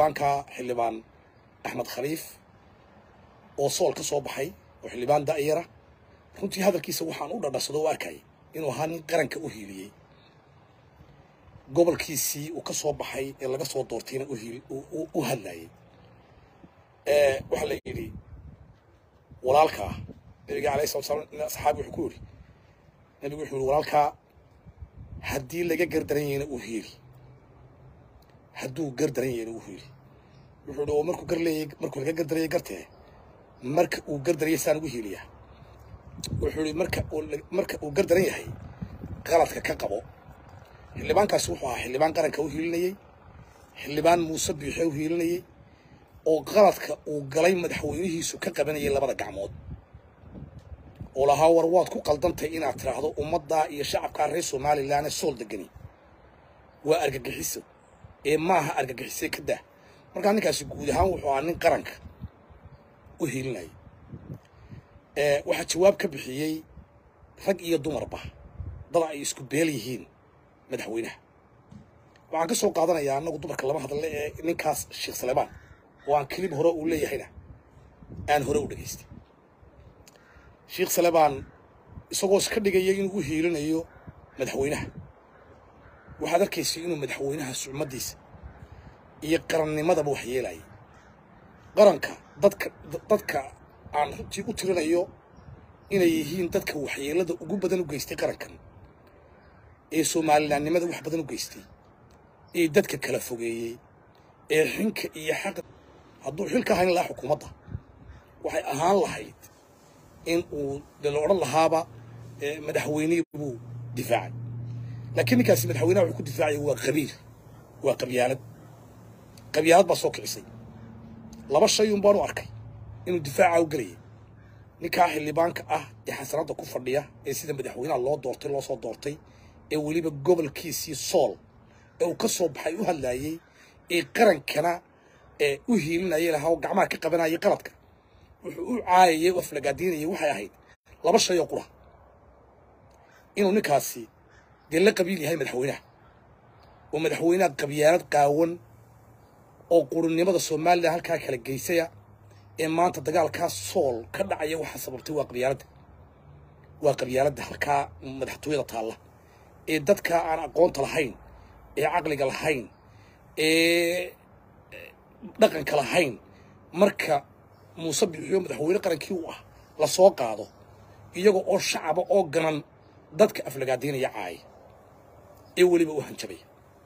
xildhibaanka xildhibaan axmed khaliif oo sool ka soo baxay oo xildhibaan da'yara runtii hadalkiisa waxaan u dhadharsado u arkayay inuu ahaa nin qaranka u hiiliyey gobolkiisii uu ka soo baxay ee laga soo doortayna u hiil u hadlayay waxaa la yidhi walaalkaa nabiga alayhi salatu salaam nin asxaabi wuxuu ku yidhi nabigu wuxuu yidhi walaalkaa haddii laga gardaran yahayna u hiili hadduu gardaran yahayna u hiili wuxuu yidhi oo markuu gar leeyay markuu laga gardarayay gartee marka uu gardarayay saan ugu hiiliyaa wuxuu yidhi marka uu marka uu gardaran yahay qaladka ka qabo xildhibaankaasi wuxuu ahaa xildhibaan qaranka u hiilinayey xildhibaan muuse biixe u hiilinayey oo qaladka uu galay madaxweynihiisu ka qabanayay labada gacmood oo lahaa war waad ku qaldantay inaad tidhaahdo ummaddaa iyo shacabkaa reer somalilan ee sool degani waa argagixiso ee maaha argagixisee ka dah markaa ninkaasi guud ahaan wuxuu ahaa nin qaranka u hiilinayay waxaa jawaab ka bixiyey rag iyo dumarba dad ay isku beel yihiin madaxweynaha waxaan ka soo qaadanayaa annagu dumarka lama hadle ee ninkaas sheekh saleebaan oo aan kelib hore uu leeyahayna aan hore u dhegaystay sheekh saleebaan isagoo iska dhigaya inuu u hiilinayo madaxweynaha waxaad arkaysay inuu madaxweynaha sucmaddiisa iyo qarannimadaba wax yeelayay qaranka dadka dadka aan runtii u tirinayo inay yihiin dadka waxyeelada ugu badan u geystay qarankan ee soomalilaannimada wax badan u geystay ee dadka kala fogeeyey ee xinka iyo xaqa hadduu xilka hayn lahaa xukuumadda waxay ahaan lahayd in uu dee la odhan lahaaba madaxweynihii buu difaacay laakiin ninkaasi madaxweynaha wuxuu ku difaacaya waa qabiil waa qabyaalad qabyaalad baa soo kicisay laba shay un baan u arkay inuu difaaca u gelayay ninkaa xildhibaanka ah ee xasanadda ku fadhiya ee sida madaxweynaha loo doortay loo soo doortay ee weliba gobolkiisii sool ee uu ka soo baxay u hadlaayey ee qarankana ee u hiilinayay lahaa oo gacmaha ka qabanayay qaladka wuxuu u caayayay oo aflagaadiinayay waxay ahayd laba shay oo qura inuu ninkaasi dee la qabiil yahay madaxweynaha oo madaxweynaha qabyaalad qaawan oo qurunnimada somalilan halkaa kala geysaya ee maanta dagaalkaa sool ka dhacaya waxaa sababtay waa qabyaaladda waa qabyaaladda halkaa madaxtooyada taalla ee dadka aan aqoonta lahayn ee caqliga lahayn ee dhaqanka lahayn marka muuse bixiyo madaxweyne qarankii u ah la soo qaado iyaga oo shacaba oo ganan dadka aflagaadaynaya caaya ee weliba u hanjabaya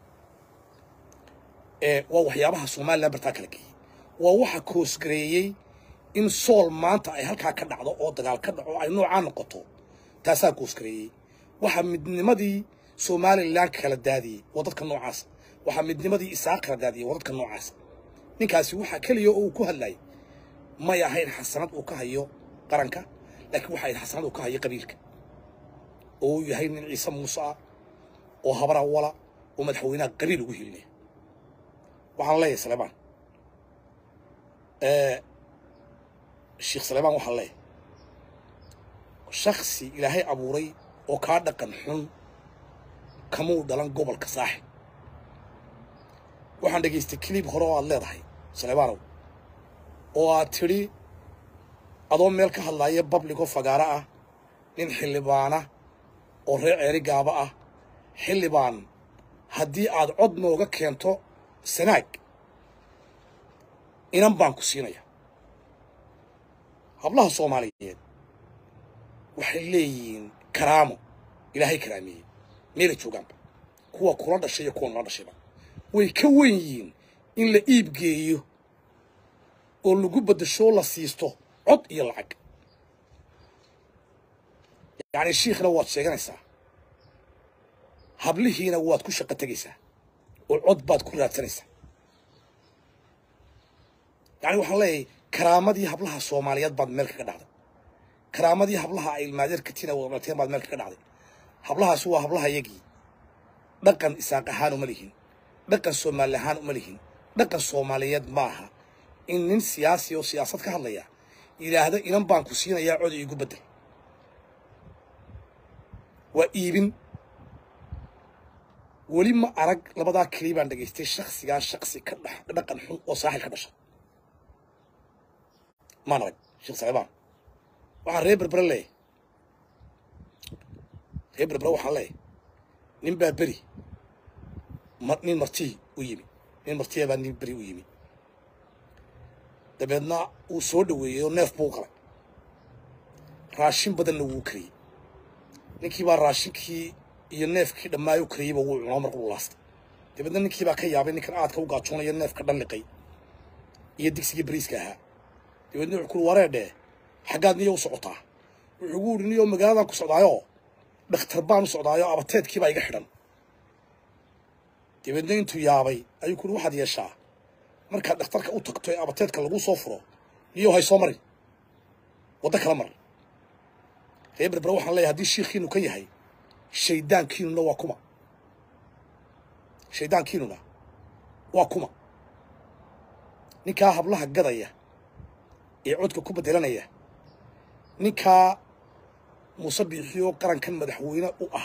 waa waxyaabaha somalilan bartaa kala geeyey waa waxa koosgareeyey in sool maanta ay halkaa ka dhacdo oo dagaal ka dhaco ay noocaa noqoto taasaa koosgareeyey waxaa midnimadii somalilan kala daadiyey waa dadka noocaasa waxaa midnimadii isaaq kala daadiyey waa dadka noocaasa ninkaasi waxaa keliya oo uu ku hadlayay may ahayn xasanad uu ka hayo qaranka laakiin waxay ahayd xasanad uu ka hayo qabiilka oo uu yahay nin ciise muuse ah oo habara wala oo madaxweynaha qabiil ugu hilinaya waxaan leeyahay saleebaan sheekh saleebaan waxaan leeyahay shaksi ilaahay abuuray oo kaa dhaqan xun kamuu dhalan gobolka saaxib waxaan dhegaystay clib hore oo aad leedahay saleebaanow oo aad tidhi adoo meel ka hadlaaya babligo fagaaro ah nin xildhibaana oo reer ceeri gaaba ah xildhibaan haddii aad cod nooga keento sanaag inan baan ku siinaya hablaha soomaaliyeed waxay leeyihiin karaamo ilaahay karaameeyey meelay joogaanba kuwa kula dhashay iyo kuwa nala dhashayba way ka wen yihiin in la iib geeyo oo lagu beddeshoo la siisto cod iyo lacag yacni shiikhna waad sheeganaysaa hablihiina waad ku shaqo tegaysaa oo cod baad ku raadsanaysaa yacni waxaan leeyahay karaamadii hablaha soomaaliyeed baad meel kaga dhacday karaamadii hablaha ay ilmaadeerkatina wadalateen baad meel kaga dhacday hablahaasi waa hablaha yagii dhaqan isaaq ahaan uma lihin dhaqan soomaali ahaan uma lihin dhaqan soomaaliyeed maaha in nin siyaasi oo siyaasad ka hadlaya yidhaahdo inan baan ku siinayaa cod iigu beddel waa iibin weli ma arag labadaa keliya baan dhegaystay shaksigaa shaksi ka dhex dhaqan xun oo saaxil ka dhasha maan arag sheekh saleebaan waxaan reer berbere leeyahay reer berbere waxaan leeyahay nin baa beri ma nin martii u yimi nin martiya baa nin beri u yimi dabeedna wuu soo dhaweeyey oo neef buu qalay raashin badanna wuu kariyey ninkii baa raashinkii iyo neefkii dhammaayo kariyeyba wuu cunaa marka uu laastay dabeedna ninkii baa ka yaabay ninkan aadka u gaajoonaya neefka dhalliqay iyo digsigii bariiska ahaa dabeedna wuxuu kuri wareedhee xaggaad niyo u socotaa wuxuu gu yidhi niyo magaaladan ku socdaayoo dhakhtar baan u socdaayo abateedkii baa iga xidhan dabeedna intuu yaabay ayuu kuri waxaad yeeshaa markaad dhakhtarka u tagto ee abateedka lagu soo furo niyo hay soo marin waddo kala mar reer berbere waxaan leeyahay haddii shiikhiinu ka yahay shaydaankiinuna waa kuma shaydaankiinuna waa kuma ninkaa hablaha gadaya ee codka ku bedelanaya ninkaa muuse biixiyo qarankan madaxweyne u ah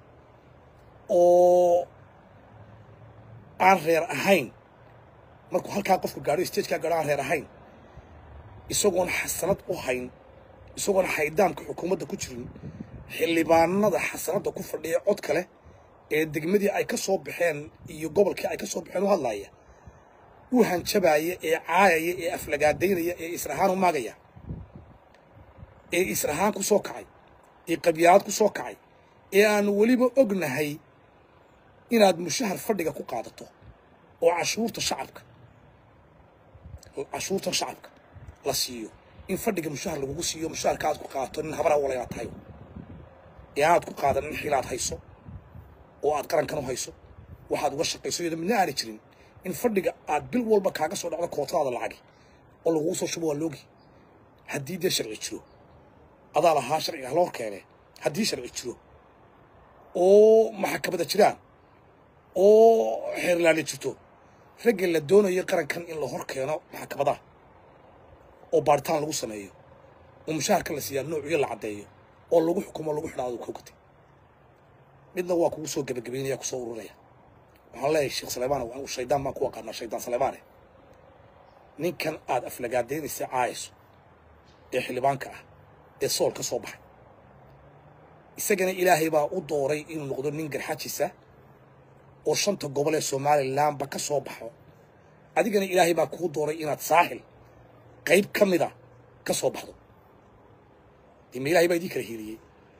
oo aan reer ahayn markuu halkaa qofku gaadho stagekaa gaadho aan reer ahayn isagoon xasanad u hayn isagoon xaydaamka xukuumadda ku jirin xildhibaanada xasanadda ku fadhiya cod kale ee degmadii ay ka soo baxeen iyo gobolkii ay ka soo baxeen u hadlaaya u hanjabaaya ee caayaya ee aflagaadaynaya ee israhaan u maagaya ee israhaan ku soo kacay ee qabyaalad ku soo kacay ee aanu weliba ognahay inaad mushahar fadhiga ku qaadato oo cashuurta shacabka cashuurtan shacabka la siiyo in fadhiga mushahar lagugu siiyo mushaharka aad ku qaadato nin habara wala inaad tahay ee aanaad ku qaadan nin xilaad hayso oo aad qarankan u hayso waxaad uga shaqayso iyadoo midna aanay jirin in fadhiga aad bil walba kaaga soo dhacdo kootadaada lacagi oo lagugu soo shubo waa loogi haddii dee sharci jiro adaa lahaa sharciga hala hor keene haddii sharci jiro oo maxakamada jiraan oo xeerlaali jirto ragga la doonayo qarankan in la hor keeno maxkamadaha oo baaritaan lagu sameeyo oo mushaharka la siiyaa noociyo la caddeeyo oo lagu xukumo lagu xidhaado ku gatay midna waa kugu soo gebagabaynaya kusoo ururaya waxaan leeyahay sheekh saleymaan anigu shaydaan baan ku aqaanaa shaydaan saleymaane ninkan aad aflagaadaynaysa caayayso ee xildhibaanka ah ee sool ka soo baxay isagana ilaahay baa u dooray inuu noqdo nin garxajisa oo shanta gobol ee somalilanba ka soo baxo adigana ilaahay baa kuu dooray inaad saaxil qayb ka mida ka soo baxdo dee ma ilahay baa idii kala hiiliyey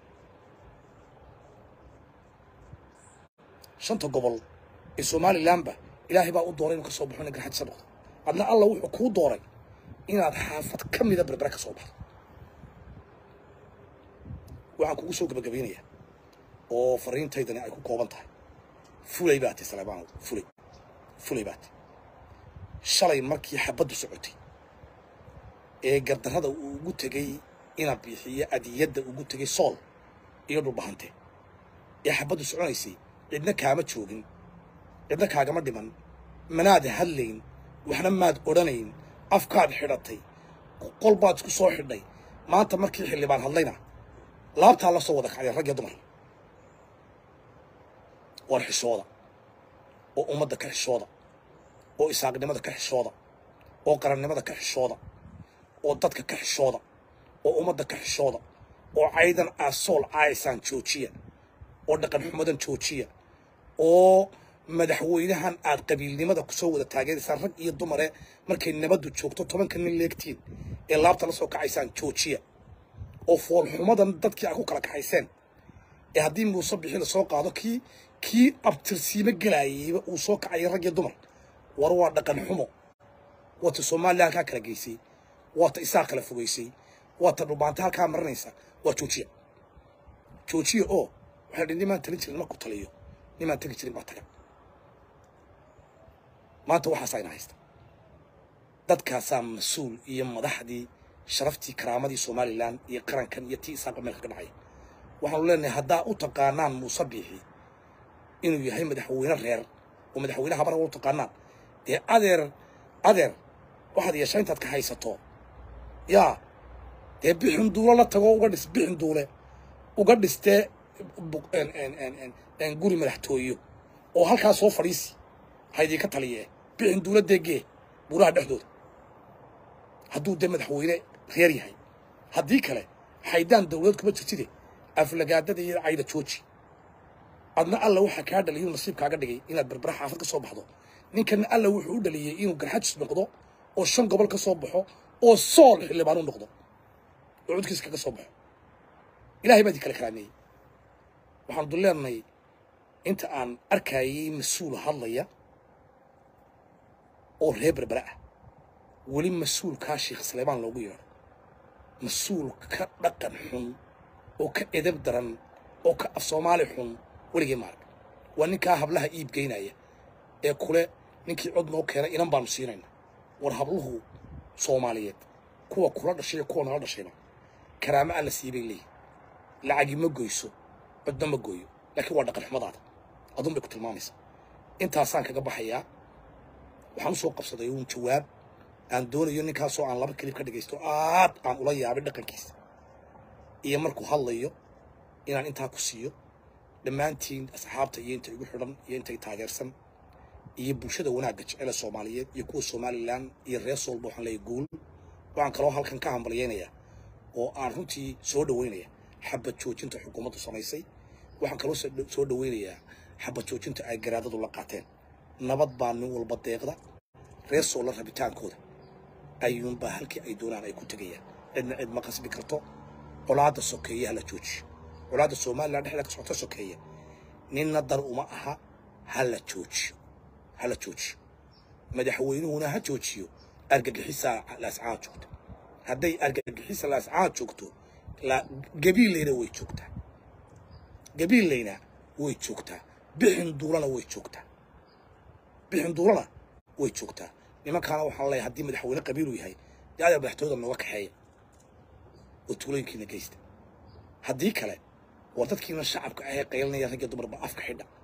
shanta gobol ee somalilanba ilaahay baa u dooray inuu ka soo baxo nin garxajisa noqdo adna alla wuxuu kuu dooray inaad xaafad ka mida berbere ka soo baxdo waxaan kugu soo gebagabaynayaa oo fariintaydani ay ku kooban tahay fulay baatay saleymaanow fulay fulay baatay shalay markii xabaddu socotay ee gardarrada uu ugu tegey ina bixiyo adiyadda ugu tegey sool iyo dhulbahante ee xabaddu soconaysay cidna kaama joogin cidna kaagama dhiman manaad hadlayn waxna maad odhanayn afkaad xidhatay qol baad isku soo xidhay maanta markii xildhibaan hadlayna laabtaa la soo wada kacday rag iyo dumar war xishooda oo ummadda ka xishooda oo isaaqnimada ka xishooda oo qarannimada ka xishooda oo dadka ka xishooda oo ummadda ka xishooda oo caydan aad sool caayaysaan joojiya oo dhaqan xumadan joojiya oo madaxweynahan aad qabiilnimada kusoo wada taageeraysaan rag iyo dumare markay nabaddu joogto tobanka nin leegtiin ee laabta la soo kacaysaan joojiya oo foolxumadan dadkii aad ku kala kaxayseen ee haddii muuse bixi la soo qaado kii kii abtirsiimo gelaayayba uu soo kacaya rag iyo dumar war waa dhaqan xumo waata soomaaliya halkaa kala geysay waata isaa kala fogaysay waata dhubaanta halkaa marinaysa waa joojiya joojiya oo waxaa dhi nimaan talin jirin markuu taliyo nimaan tegi jirin baa taga maanta waxaasaa ina haysta dadkaasaa mas-uul iyo madaxdii sharaftii karaamadii somalilan iyo qarankan iyo tii isaaqa meelka ka dhacaya waxaanu leenahay haddaa u taqaanaan muuse biixi inuu yahay madaxweyne reer oo madaxweyne habara u taqaanaan dee adeer adeer waxaad yeeshaa intaad ka haysato yaa dee bixin duulo la tago uga dhis bixin duule uga dhistee guri madaxtooyo oo halkaa soo fadhiisi ha idinka taliye bixin dowladdeegee buuraha dhexdooda hadduu dee madaxweyne reer yahay haddii kale haydaan dowlad kuma jirtide aflagaadada iyo cayda jooji adna alla waxaa kaa dhaliyay inuu nasiibkaaga dhigay inaad berbera xaafad ka soo baxdo ninkana alla wuxuu u dhaliyey inuu garxajis noqdo oo shan gobol ka soo baxo oo sool xildhibaan u noqdo oo cudkiisa kaga soo baxo ilahay baa idin kala karaameeyey waxaanu dul leenahay inta aan arkayay mas-uul hadlaya oo reer berbera ah weli mas-uulkaa sheekh saleebaan loogu yeedho mas-uul ka dhaqan xun oo ka edab daran oo ka af soomaali xun weligii maarag waa ninkaa hablaha iib geynaya ee kule ninkii cod noo keenay inan baanu siinayna war habluhu soomaaliyeed kuwa kula dhashay iyo kuwa nala dhashayba karaamo alla siibay leeyihin lacagi ma goyso codna ma gooyo laakiin waa dhaqan xumadaada adun bay ku tilmaamaysaa intaasaan kaga baxayaa waxaan usoo qabsaday uun jawaab aan doonayo ninkaasoo aan laba kelib ka dhagaysto aad aan ula yaabay dhaqankiisa iyo markuu hadlayo inaan intaa ku siiyo dhammaantiin asxaabta iyo inta igu xidhan iyo intay taageersan iyo bulshada wanaagga jecele soomaaliyeed iyo kuwa somalilan iyo reer soolba waxaan leeyahay guul waxaan kaloo halkan ka hambalyaynayaa oo aan runtii soo dhaweynaya xabad joojinta xukuumaddu samaysay waxaan kaloo soo dhaweynayaa xabad joojinta ay garaadadu la qaateen nabad baa nin walba deeqda reer soola rabitaankooda ayuunbaa halkii ay doonaan ay ku tegayaan cidna cid ma qasbi karto colaadda sokeeye hala joojiyo colaadda somalilan dhexda ka socota sokeeye ninna dar uma aha hala joojiyo hala joojiyo madaxweynuhuna ha joojiyo argagixisaa laascaa joogta hadday argagixisa laascaa joogto gabiillayna way joogtaa gabiillayna way joogtaa bixin duulana way joogtaa bixin duulana way joogtaa nimankaana waxaan leeyahay haddii madaxweyne qabiilu yahay dee adaa madaxtooyada nooga kaxeeya oo tuulooyinkiina geysta haddii kale waa dadkiina shacabka ahee qaylinaya ragga dumarba afka xidha